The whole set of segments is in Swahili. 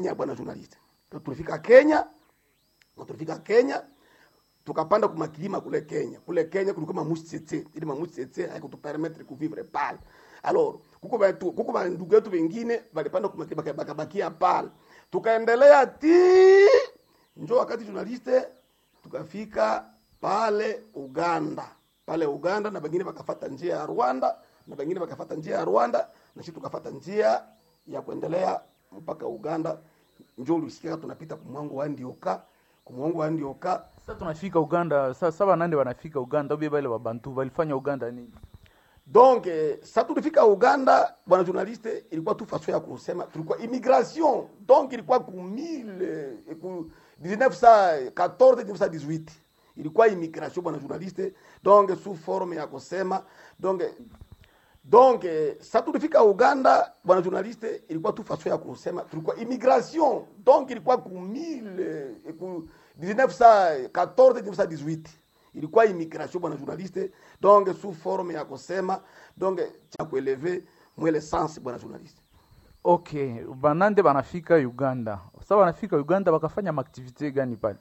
Kenya, bwana journalist. Tulifika Kenya, na tulifika Kenya tukapanda kumakilima kule Kenya. Kule Kenya kulikuwa mamushi tsetse, ili mamushi tsetse haikutupermettre kuvivre pale. Alors, kuko batu kuko ba ndugu yetu wengine walipanda kumakilima bakabakia pale. Tukaendelea ti njo wakati journaliste tukafika pale Uganda. Pale Uganda na wengine wakafata njia ya Rwanda na wengine wakafata njia ya Rwanda na sisi tukafata njia ya kuendelea mpaka Uganda. Njo ulisikia tunapita kumwango wa Ndioka, kumwango wa Ndioka Sasa tunafika Uganda, sasa saba nande wanafika Uganda, ubie bale wabantu walifanya Uganda nini? Donc eh, sa tulifika Uganda, bwana journaliste, ilikuwa tu façon ya kusema tulikuwa immigration. Donc ilikuwa ku 1000 eh, ku 1914 1918 ilikuwa immigration bwana journaliste, donc sous forme ya kusema donc donc eh, sa tulifika Uganda, bwana journaliste, ilikuwa tu façon ya kusema tulikuwa immigration. Donc ilikuwa ku 1000 eh, ku 1914 1918 ilikuwa immigration bwana journaliste donc sous forme ya kusema donc cha kueleve mwele sens bwana journaliste Okay, banande banafika Uganda. Sasa wanafika Uganda wakafanya maaktivite gani pale?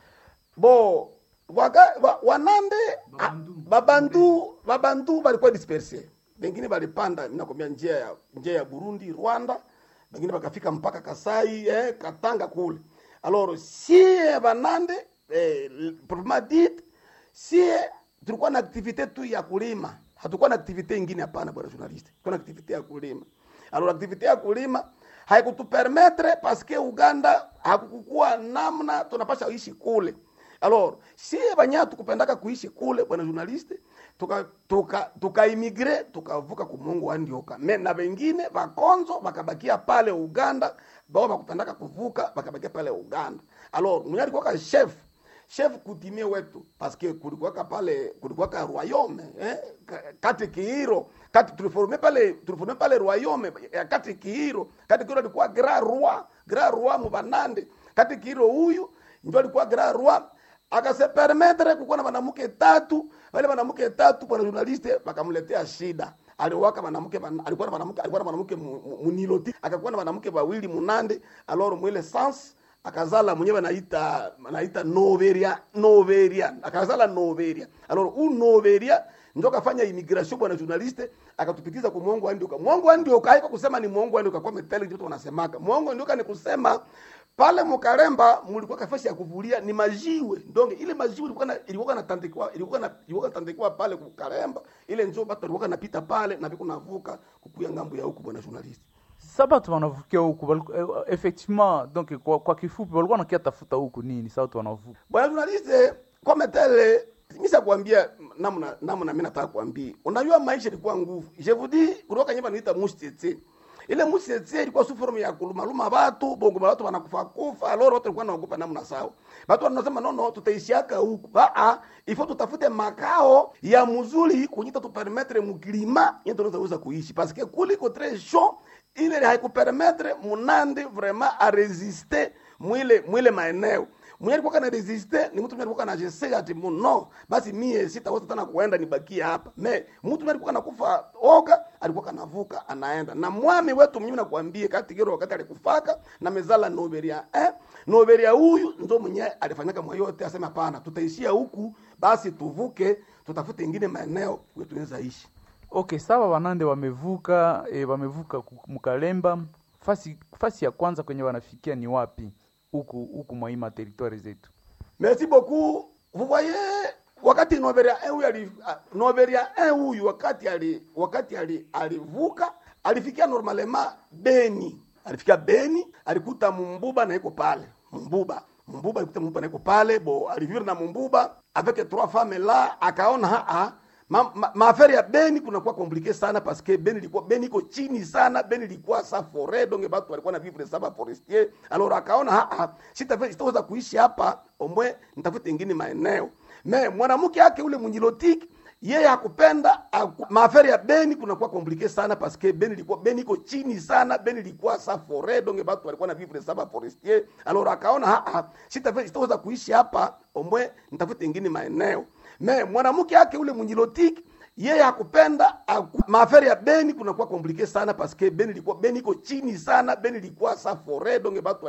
bo waga, wa, wanande babandu babandu, babandu balikuwa disperse bengine balipanda nakwambia njia ya njia ya Burundi Rwanda bengine bakafika mpaka Kasai eh, Katanga kule alors sie banande eh, proprement dit sie tulikuwa na activite tu ya kulima, hatukuwa na activite ingine. Hapana bwana journaliste, tulikuwa na activite ya kulima. Alors activite ya kulima haikutupermettre parce que Uganda hakukuwa namna tunapasha ishi kule. Alors sie banya tukupendaka kuishi kule bwana journaliste, tuka tuka tukaimigre tukavuka kumungu wa Ndioka me na wengine bakonzo bakabakia pale Uganda, bao bakupendaka kuvuka bakabakia pale Uganda. Alors mwenye alikuwa ka chef chef kutimie wetu paske kulikuwaka pale kulikuwaka royaume eh, kati kiiro kati tuliforme pale tuliforme pale royaume ya kati kiiro kati kiiro alikuwa grand roi grand roi mubanande kati kiiro huyu ndio alikuwa grand roi akase permettre kukuwa na mwanamke tatu wale mwanamke tatu bwana journaliste bakamletea shida aliwaka mwanamke alikuwa na mwanamke alikuwa na mwanamke muniloti akakuwa na mwanamke wawili munande alors mwile sans akazala mwenyewe anaita anaita noveria noveria akazala noveria alors u noveria ndio kafanya immigration bwana journaliste akatupitiza kwa mwongo wa ndioka mwongo wa ndioka haiko kusema ni mwongo wa ndioka kwa metali ndio wanasemaka mwongo wa ndioka ni kusema pale Mukaremba mulikuwa kafasi ya kuvulia ni majiwe ndonge ile majiwe ilikuwa na ilikuwa na tandikwa ilikuwa na ilikuwa tandikwa pale Mukaremba ile njoo batu walikuwa napita pale na biko navuka kukuya ngambo ya huku bwana journaliste Sasa batu wanavukia huku baliku- eh, effectivement donc kwa, kwa kifupi walikuwa nakia tafuta huku nini? Sasa watu wanavuka bwana journaliste kama tele misa kuambia namna namna mimi nataka kuambia unajua maisha ilikuwa nguvu je vous dis kutoka nyumba niita mustete ile mustete ilikuwa su forme ya kulumaluma watu bongo watu wanakufa kufa alors watu walikuwa wanaogopa namna sawa watu wanasema no no tutaishiaka huku ah ah ifo tutafute makao ya mzuri kunyita tu permettre mukilima yetu tunaweza kuishi parce que kuliko très chaud ile haikupermettre munande vraiment a résister mwile mwile maeneo mwenye alikuwa kana resiste ni mtu mwenye alikuwa anajisega ati no basi mie sitaweza tena kuenda nibakie hapa me mtu mwenye alikuwa anakufa oga alikuwa kanavuka anaenda na mwami wetu mwenyewe nakwambie kati kiro wakati alikufaka na mezala noberia eh noberia huyu ndo mwenye alifanyaka mwa yote asema hapana tutaishia huku basi tuvuke tutafute ingine maeneo kwetu tunaweza ishi Okay, sawa, wanande wamevuka e, wamevuka ku- Mkalemba. Fasi fasi ya kwanza kwenye wanafikia ni wapi? Huku huku mwa hii territoire zetu. Merci beaucoup. Vous voyez wakati Noberia 1 huyu ali ah, Noberia 1 huyu wakati ali wakati ali alivuka alifikia normalement Beni. Alifikia Beni, alikuta Mumbuba na iko pale. Mumbuba. Mumbuba alikuta Mumbuba na iko pale, bo alivivre na Mumbuba avec trois femmes là, akaona ha ha ma, ma, maafari ya Beni kunakuwa komplike sana parce que Beni ilikuwa Beni iko chini sana, Beni ilikuwa sa forêt donc watu walikuwa na vivre saba forestier. Alors akaona ha ha, sitaweza sitaweza kuishi hapa, omwe nitafute ingine maeneo. Me mwanamke yake ule mnyilotiki yeye hakupenda haku- maafari ya Beni kunakuwa komplike sana parce que Beni ilikuwa Beni iko chini sana, Beni ilikuwa sa forêt donc watu walikuwa na vivre saba forestier. Alors akaona ha ha, sitaweza sitaweza kuishi hapa, omwe nitafute ingine maeneo me mwanamke yake ule mnyilotiki yeye hakupenda haku- maafari ya Beni kunakuwa komplike sana parce que Beni ilikuwa Beni iko chini sana, Beni ilikuwa sa forêt donc watu